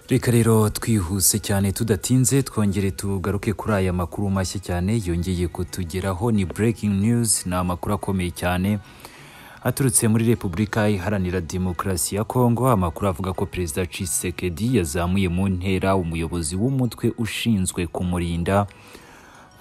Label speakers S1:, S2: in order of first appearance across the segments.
S1: reka rero twihuse cyane tudatinze twongere tugaruke kuri aya makuru mashya cyane yongeye kutugeraho ni breaking news ni amakuru akomeye cyane aturutse muri repubulika iharanira demokarasi ya kongo amakuru avuga ko perezida cisekedi yazamuye mu ntera umuyobozi w'umutwe ushinzwe kumurinda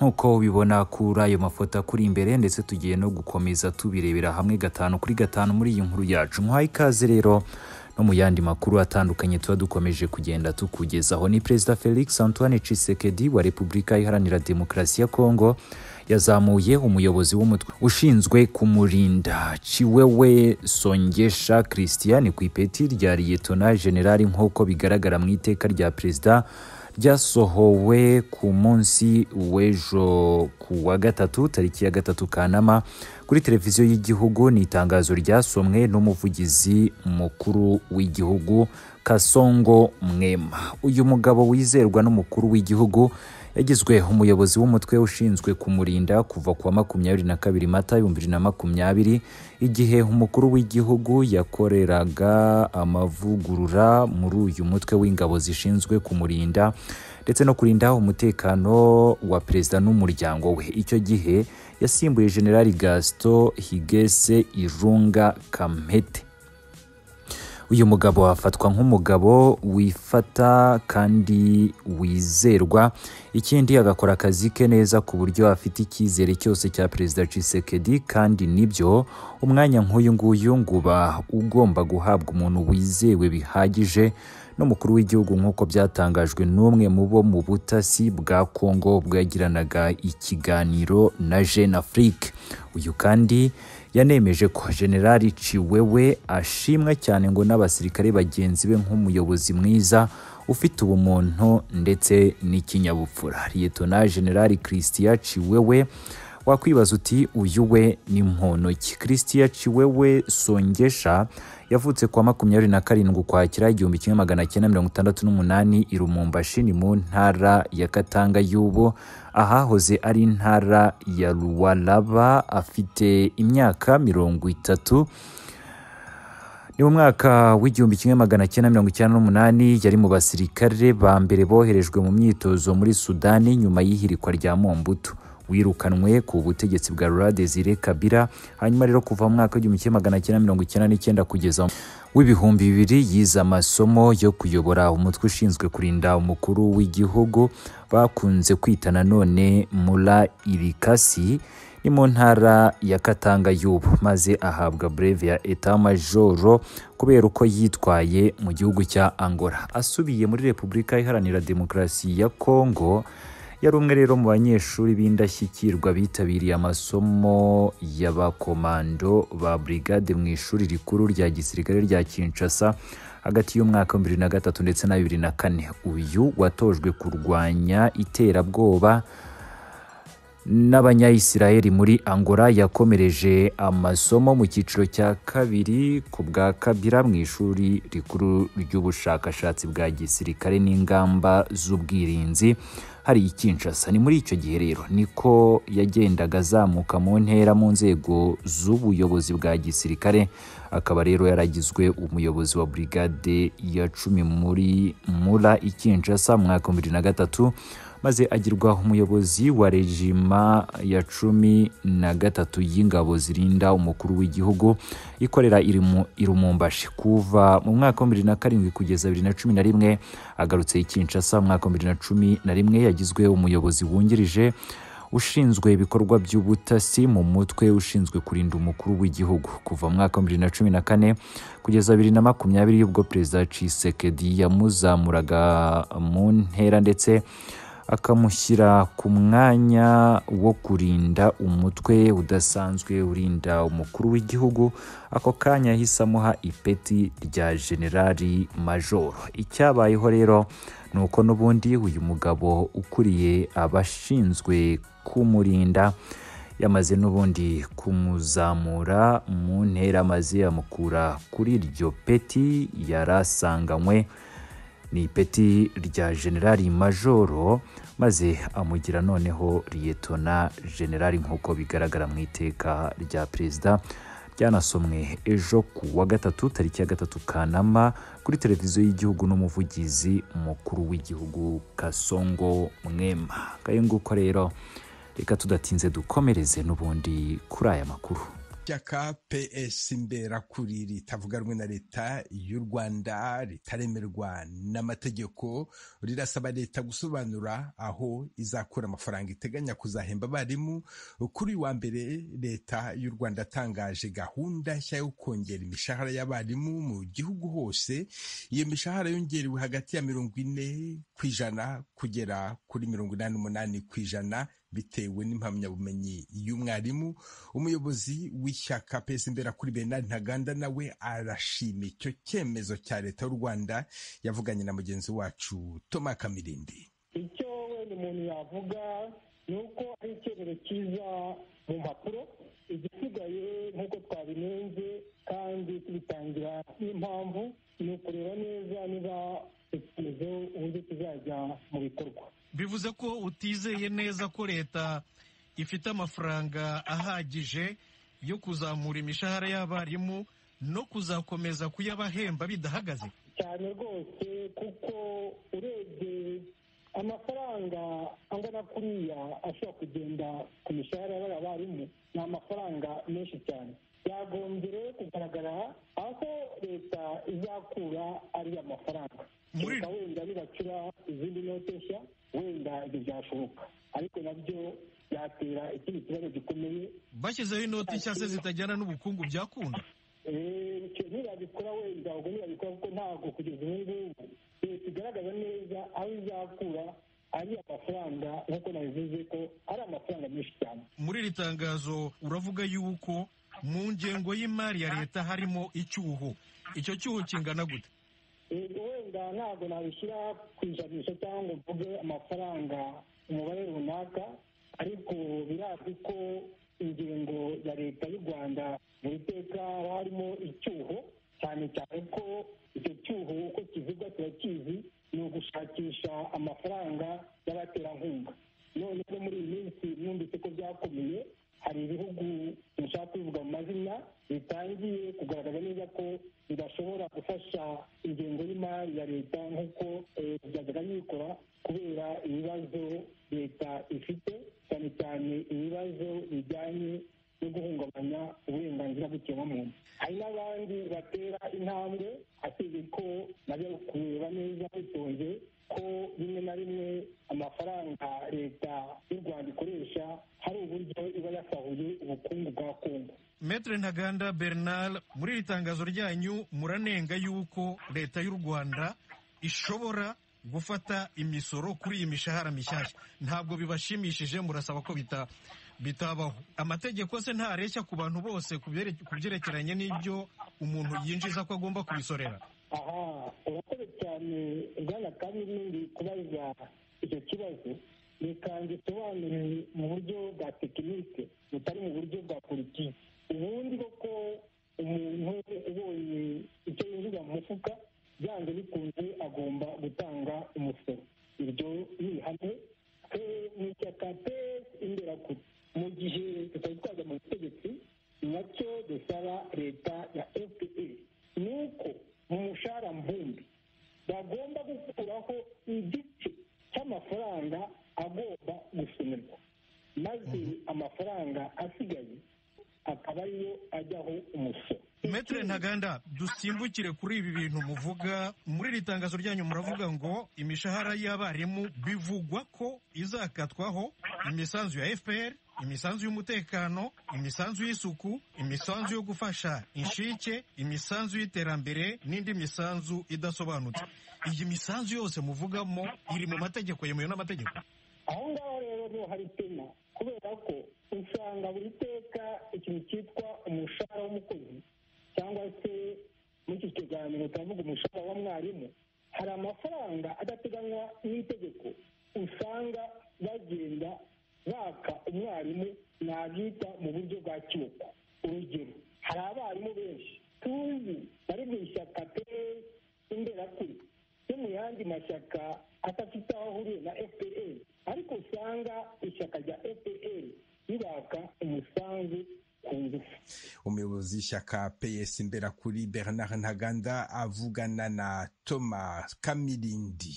S1: nk'uko ubibona kuri ayo mafoto akuri imbere ndetse tugiye no gukomeza tubirebera hamwe gatanu kuri gatanu muri iyi nkuru yacu nk'aho ikaze rero no mu yandi makuru atandukanye tuba dukomeje kugenda tukugezaho ni perezida felix antoine cisekedi wa repubulika iharanira demokarasi ya kongo yazamuye umuyobozi w'umutwe ushinzwe kumurinda ciwewe songesha christian ku ipeti rya liyetona generali nk'uko bigaragara mu iteka rya perezida ryasohowe ku munsi w'ejo ku wa gatatu tariki ya gatatu kanama kuri televiziyo y'igihugu ni itangazo ryasomwe n'umuvugizi mukuru w'igihugu kasongo mwema uyu mugabo wizerwa n'umukuru w'igihugu yagizwe umuyobozi w'umutwe ushinzwe kumurinda kuva ku wa makumyabiri na kabiri mata ibihumbi bibiri na makumyabiri igihe umukuru w'igihugu yakoreraga amavugurura muri uyu mutwe w'ingabo zishinzwe kumurinda ndetse no kurinda umutekano wa perezida n'umuryango we icyo gihe yasimbuye generali gaston higese irunga kamete uyu mugabo afatwa nk'umugabo wifata kandi wizerwa ikindi agakora akazi ke neza ku buryo afite icyizere cyose cya perezida cisekedi kandi nibyo umwanya nk'uyu nguyu ngo uba ugomba guhabwa umuntu wizewe bihagije n'umukuru w'igihugu nk'uko byatangajwe n'umwe mu bo mu butasi bwa kongo bwagiranaga ikiganiro na jeune afrique uyu kandi yanemeje ko generali ciwewe ashimwa cyane ngo n'abasirikare bagenzi be nk'umuyobozi mwiza ufite ubumuntu ndetse n'ikinyabupfura liyetona generali christian ciwewe wakwibaza uti uyu we ni muntu ki christian ciwewe songesha yavutse kwa makumyabiri na karindwi ukwakira igihumbi kimwe magana cyenda mirongo itandatu n'umunani i rumumbashi ni mu ntara ya katanga y'ubu ahahoze ari intara ya ruwaraba afite imyaka mirongo itatu ni mu mwaka w'igihumbi kimwe magana cyenda mirongo icyenda n'umunani yari mu basirikare ba mbere boherejwe mu myitozo muri sudani nyuma y'ihirikwa rya mombutu wirukanwe ku butegetsi bwa Laurent Desire Kabila hanyuma rero kuva mu mwaka w'igihumbi kimwe magana cyenda mirongo icyenda n'icyenda kugeza w'ibihumbi bibiri yize amasomo yo kuyobora umutwe ushinzwe kurinda umukuru w'igihugu bakunze kwita nanone Mura Irikasi ni mu ntara ya Katanga y'ubu maze ahabwa breve ya etat majoro kubera uko yitwaye mu gihugu cya Angola asubiye muri Repubulika Iharanira Demokarasi ya Kongo yari umwe rero mu banyeshuri b'indashyikirwa bitabiriye amasomo y'abakomando ba brigade mu ishuri rikuru rya gisirikare rya Kinshasa hagati y'umwaka wa bibiri na gatatu ndetse na bibiri na kane uyu watojwe kurwanya iterabwoba n'abanyayisiraheli muri angola yakomereje amasomo mu cyiciro cya kabiri ku bwa kabira mu ishuri rikuru ry'ubushakashatsi bwa gisirikare n'ingamba z'ubwirinzi hari ikinshasa ni muri icyo gihe rero niko yagendaga azamuka mu ntera mu nzego z'ubuyobozi bwa gisirikare akaba rero yaragizwe umuyobozi wa brigade ya cumi muri mura ikinshasa mu mwaka wa bibiri na gatatu maze agirwa umuyobozi wa rejima ya cumi na gatatu y'ingabo zirinda umukuru w'igihugu ikorera irumumbashi kuva mu mwaka wa bibiri na karindwi kugeza bibiri na cumi na rimwe agarutse ikinshasa mu mwaka wa bibiri na cumi na rimwe yagizwe umuyobozi wungirije ushinzwe ibikorwa by'ubutasi mu mutwe ushinzwe kurinda umukuru w'igihugu kuva mu mwaka wa bibiri na cumi na kane kugeza bibiri na makumyabiri ubwo perezida cisekedi yamuzamuraga mu ntera ndetse akamushyira ku mwanya wo kurinda umutwe udasanzwe urinda umukuru w'igihugu ako kanya yahise amuha ipeti rya generali majoro icyabayeho rero ni uko n'ubundi uyu mugabo ukuriye abashinzwe kumurinda yamaze n'ubundi kumuzamura mu ntera amaze amukura kuri iryo peti yari asanganywe ni ipeti rya generali majoro maze amugira noneho liyetona generali nk'uko bigaragara mu iteka rya perezida ryanasomwe ejo ku wa gatatu tariki ya gatatu kanama kuri televiziyo y'igihugu n'umuvugizi mukuru w'igihugu kasongo mwema ngayo nguko rero reka tudatinze dukomereze n'ubundi kuri aya makuru
S2: ishyaka ps imberakuri ritavuga rumwe na leta y'u rwanda ritaremerwa n'amategeko rirasaba leta gusobanura aho izakura amafaranga iteganya kuzahemba abarimu kuri wa mbere leta y'u rwanda yatangaje gahunda nshya yo kongera imishahara y'abarimu mu gihugu hose iyo mishahara yongerewe hagati ya mirongo ine ku ijana kugera kuri mirongo inani n'umunani ku ijana bitewe n'impamyabumenyi y'umwarimu umuyobozi w'ishyaka pesa imbera kuri benari ntaganda nawe arashima icyo cyemezo cya leta y'u rwanda yavuganye na mugenzi wacu toma kamirindi
S3: icyo wenda umuntu yavuga ni uko ari icyemezo cyiza mu mpapuro igisigaye nk'uko twabimenze kandi tubitangira n'impamvu ni ukureba neza niba icyemezo uburyo kizajya mu bikorwa
S4: bivuze ko utizeye neza ko leta ifite amafaranga ahagije yo kuzamura imishahara y'abarimu no kuzakomeza kuyabahemba bidahagaze
S3: cyane rwose kuko urebye amafaranga angana kuriya ashobora kugenda ku mishahara y'abarimu ni amafaranga menshi cyane byagombye rero kugaragara aho leta izakura ariya mafaranga leta wenda nibacura izindi note nshya wenda ibyo byashoboka ariko nabyo byatera ikindi kibazo gikomeye
S4: bashyizeho inoti nshya se zitajyana n'ubukungu byakunda
S3: ntibabikora wenda ubwo ntibabikora kuko ntabwo kugeza ubu ngubu leta igaragaza neza aho izakura ari amafaranga nk'uko nabivuze ko ari amafaranga menshi cyane
S4: muri iri tangazo uravuga yuko mu ngengo y'imari ya leta harimo icyuho icyo cyuho kingana gute
S3: wenda ntabwo nabishyira ku ijanisha cyangwa mvuge amafaranga umubare runaka ariko birazwi ko ingingo ya leta y'u rwanda mu iteka haba harimo icyuho cyane cyane ko icyo cyuho uko kivugwa turakizi ni ugushakisha amafaranga y'abaterankunga noneho muri iyi minsi numvise ko byakomeye hari ibihugu bishaka kubivuga mu mazina bitangiye kugaragaza neza ko bidashobora gufasha ingengo y'imari ya leta nk'uko byajyaga bikora kubera ibibazo leta ifite cyane cyane ibibazo bijyanye no guhungabanya uburenganzira bw'ikiremwamuntu hari n'abandi batera intambwe ateze ko najya kureba neza bitonze ko rimwe na rimwe amafaranga leta y'u rwanda ikoresha hari uburyo iba yasahuye ubukungu bwa kongo
S4: metre ntaganda bernard muri iri tangazo ryanyu muranenga yuko leta y'u rwanda ishobora gufata imisoro kuri iyi mishahara mishyashya ntabwo bibashimishije murasaba ko bita bitabaho amategeko se ntareshya ku bantu bose ku byerekeranye n'ibyo umuntu yinjiza ko agomba kubisorera
S3: aha urakoze cyane bwana kandi n'indi kubaza icyo kibazo reka ngisobanure mu buryo bwa tekinike butari mu buryo bwa politiki ubundi koko umuntu ubonye icyo yinjiza mu mufuka byanze bikunze agomba gutanga umusoro iryo ni ihame ni ishyaka pesi imbera kure mu gihe tutari twaza mu butegetsi nacyo dusaba leta ya fpe ni uko mu mushahara mbumbi bagomba gukuraho igice cy'amafaranga agomba gusonerwa maze amafaranga asigaye akaba ariyo ajyaho umusoro
S4: metere ntaganda dusimbukire kuri ibi bintu muvuga muri iri tangazo ryanyu muravuga ngo imishahara y'abarimu bivugwa ko izakatwaho imisanzu ya fpr imisanzu y'umutekano imisanzu y'isuku imisanzu yo gufasha inshike imisanzu y'iterambere n'indi misanzu idasobanutse iyi misanzu yose muvugamo iri mu mategeko yemewe n'amategeko
S3: aho ngaho rero niho hari itema kubera ko usanga buri teka ikintu cyitwa umushahara w'umukozi cyangwa se muri iki kiganiro turavuga umushahara wa mwarimu hari amafaranga adateganywa n'itegeko usanga bagenda baka umwarimu nabwita mu buryo bwa cyuko urugero hari abarimu benshi tuzi bari mu ishyaka imberakuri no mu yandi mashyaka adafite aho ahuriye na fpr ariko usanga ishyaka rya fpr ribaka umusanzu ku ngufu
S2: umuyobozi w'ishyaka ps imberakuri bernard ntaganda avugana na thomas kamirindi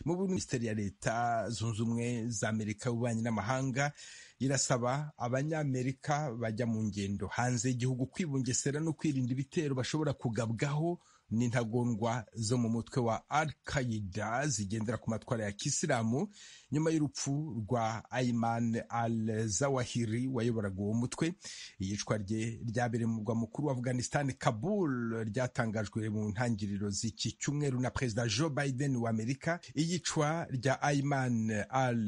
S2: mu Burundi, minisiteri ya leta zunze ubumwe za amerika y'ububanyi n'amahanga irasaba abanyamerika bajya mu ngendo hanze y'igihugu kwibungesera no kwirinda ibitero bashobora kugabwaho n'intagondwa zo mu mutwe wa al qaida zigendera ku matwara ya kisilamu nyuma y'urupfu rwa aiman al zawahiri wayoboraga uwo mutwe iyicwa rye ryabereye mu murwa mukuru wa afghanistan kabul ryatangajwe mu ntangiriro z'iki cyumweru na perezida joe biden wa amerika iyicwa rya aiman al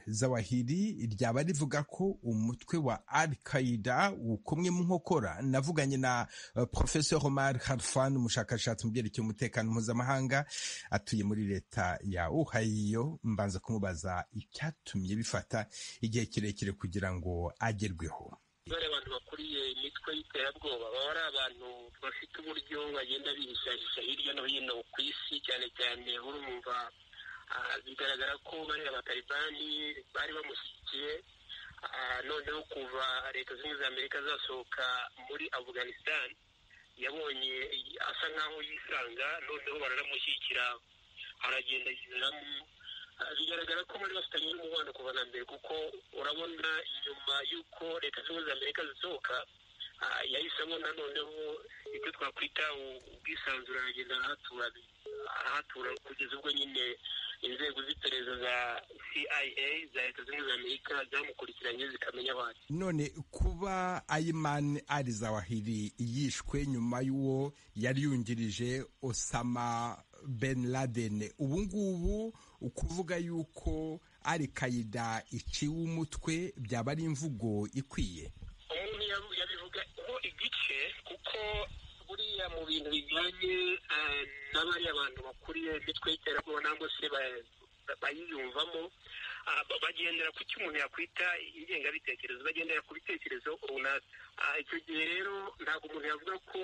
S2: zawahiri ryaba rivuga ko umutwe wa al qaida ukomwe mu nkokora navuganye na uh, professeur omar harfan umushakashatsi mu byerekeye umutekano mpuzamahanga atuye muri leta ya ohio mbanza kumubaza icyatumye bifata igihe kirekire kugira ngo agerweho
S5: dore abantu bakuriye imitwe y'iterabwoba baba ari abantu bafite uburyo bagenda bihishahisha hirya no hino ku isi cyane cyane urumva ah, bigaragara ko bariya batalibani bari bamushyigikiye Ah, noneho kuva leta zunze ubumwe za amerika zasohoka muri afghanistan yabonye asa nkaho yisanga noneho bararamushyigikira aragenda yiberamo Ah, bigaragara ko bari bafitanye n'umubano kuva na mbere kuko urabona nyuma y'uko leta zunze ubumwe za amerika zisohoka ah, yahise abona noneho ibyo twakwita u- ubwisanzure aragenda arahatura arahatura kugeza ubwo nyine inzego z'iperereza za CIA za leta zunze ubumwe za amerika zamukurikiranye zikamenya aho ari
S2: none kuba ayimani ari zawahiri yishwe nyuma y'uwo yari yungirije osama ben laden ubu ngubu ukuvuga yuko ari kayida iciwe umutwe byaba ari imvugo ikwiye
S5: umuntu yabu- yabivugaho igice kuko buriya mu bintu bijyanye eh, n'abariya bantu bakuriye imitwe y'iterabwoba nangwa se ba- ba- bayiyumvamo ah, ba- bagendera ku cyo umuntu yakwita ingengabitekerezo bagendera ku bitekerezo runaka Ah, icyo gihe rero ntabwo umuntu yavuga ko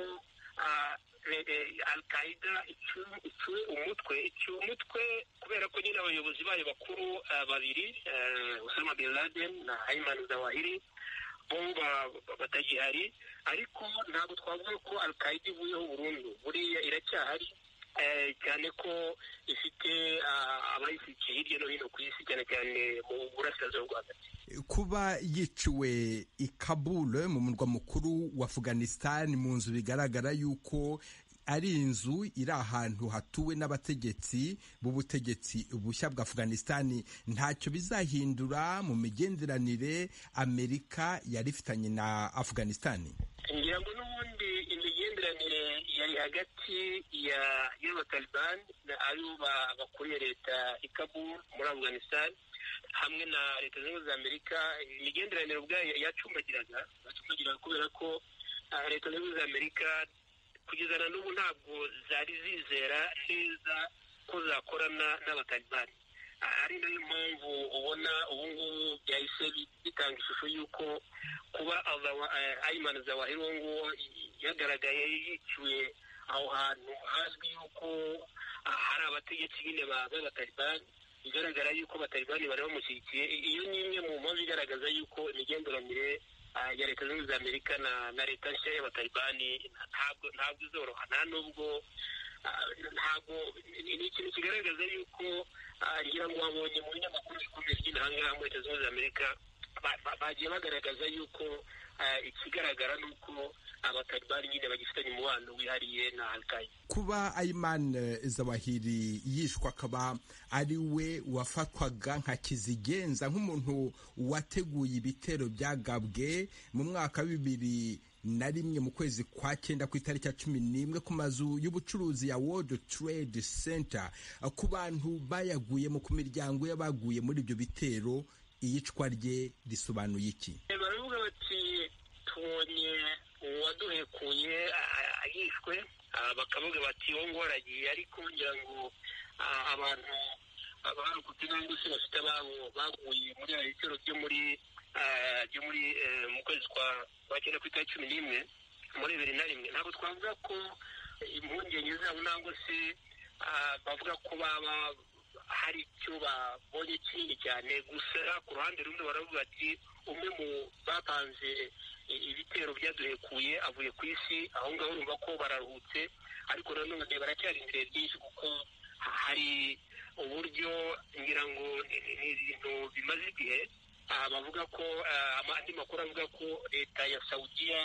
S5: ah, re- eh, al-qaida icu- icuwe umutwe icuwe umutwe kubera ko nyine abayobozi bayo bakuru ah, babiri eh, Osama bin Laden na Ayman Zawahiri bomba batagihari ariko ntabwo twavuga ko al-qaida ivuyeho burundu buriya iracyahari eh, cyane ko ifite ah, abayishyigikiye hirya no hino ku isi cyane cyane mu burasirazuba bwa hagati
S2: kuba yiciwe i kabul mu murwa mukuru wa afghanistan mu nzu bigaragara yuko ari inzu iri ahantu hatuwe n'abategetsi b'ubutegetsi bushya bwa afghanistan ntacyo bizahindura mu migenderanire amerika yari ifitanye na afghanistan
S5: ngira ngo n'ubundi imigenderanire yari hagati ya y'abatalibani na ayo ba- bakuriye leta i Kabul muri afghanistan hamwe na leta zunze ubumwe za amerika imigenderanire ubwayo yacumbagiraga yacumbagiraga kubera ko ah, leta zunze ubumwe za amerika kugeza na n'ubu ntabwo zari zizera neza ko zakorana n'abatalibani Ah, ari nayo mpamvu ubona ubu ngubu byahise bi- bitanga ishusho y'uko kuba Azawa- eh, ayimana zawahiri uwo nguwo y- yagaragaye yiciwe aho hantu hazwi yuko ah, hari abategetsi nyine ba- b'abatalibani bigaragara yuko abatalibani bari bamushyigikiye I- iyo ni imwe mu mpamvu igaragaza yuko imigenderanire ah, ya leta zunze ubumwe za amerika na na leta nshya y'abatalibani ntabwo ntabwo izoroha nta nubwo ah, ntabwo ni ni ikintu kigaragaza yuko ah, ngira ngo wabonye mu binyamakuru bikomeye by'ino aha ngaha muri leta zunze ubumwe za amerika ba- ba- bagiye bagaragaza yuko ah, ikigaragara ni uko abatalibani nyine bagifitanye umubano wihariye na alkaida
S2: kuba Ayman Zawahiri yishwa akaba ari we wafatwaga nka kizigenza nk'umuntu wateguye ibitero byagabwe mu mwaka wa bibiri na rimwe mu kwezi kwa cyenda ku itariki ya cumi n'imwe ku mazu y'ubucuruzi ya World Trade Center ku bantu bayaguyemo ku miryango y'abaguye muri ibyo bitero iyicwa rye risobanuye iki
S5: baravuga bati tubonye uwaduhekuye ah, yishwe Ah, bakavuga bati uwo nguwo aragiye ariko ngira ngo ah, abantu barokotse nangwa se bafite ababo baguye muri ayo bitero byo muri ah, byo muri eh, mu kwezi kwa kwa cyenda ku itariki cumi n'imwe muri bibiri na rimwe ntabwo twavuga ko impungenge zabo nangwa se ah, bavuga ko baba hari icyo babonye kinini cyane gusa ku ruhande rumwe baravuga ati umwe mu bapanze ibitero byaduhekuye avuye ku isi aho ngaho urumva ko bararuhutse ariko nanone baracyari imbere byinshi kuko hari uburyo ngira ngo ni ibintu bimaze igihe bavuga ko andi makuru avuga ko leta ya sawudiya